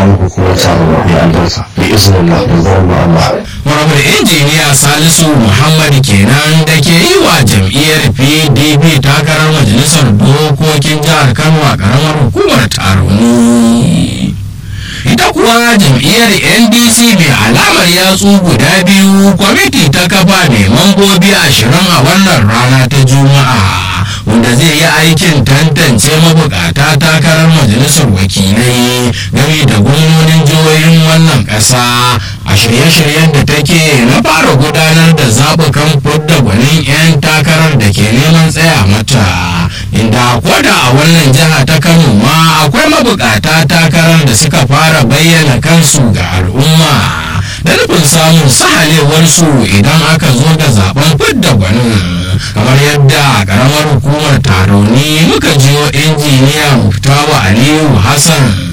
muku kowa samu ya albarka bi iznillah da zuwan Allah Muhammad injiniya Salisu Muhammad kenan da ke yi wa jam'iyyar PDP takarar majalisar dokokin jihar Kano a karamar hukumar Taroni. Ita kuwa jam'iyyar NDC mai alamar yatsu guda biyu kwamiti ta kafa mai mambobi ashirin a wannan rana ta Juma'a. wanda zai yi aikin tantance mabukata takarar majalisar wakilai game da gwamnonin jihohin wannan ƙasa a shirye-shiryen da take na fara gudanar da zaɓukan fudda gwanin 'yan takarar da ke neman tsaya mata inda koda a wannan jiha ta kano ma akwai mabukata takarar da suka fara bayyana kansu ga al'umma da nufin samun sahalewarsu idan aka zo da zaben fidda gwanin kamar yadda a karamar hukumar taroni muka jiyo injiniya muftawa aliyu hassan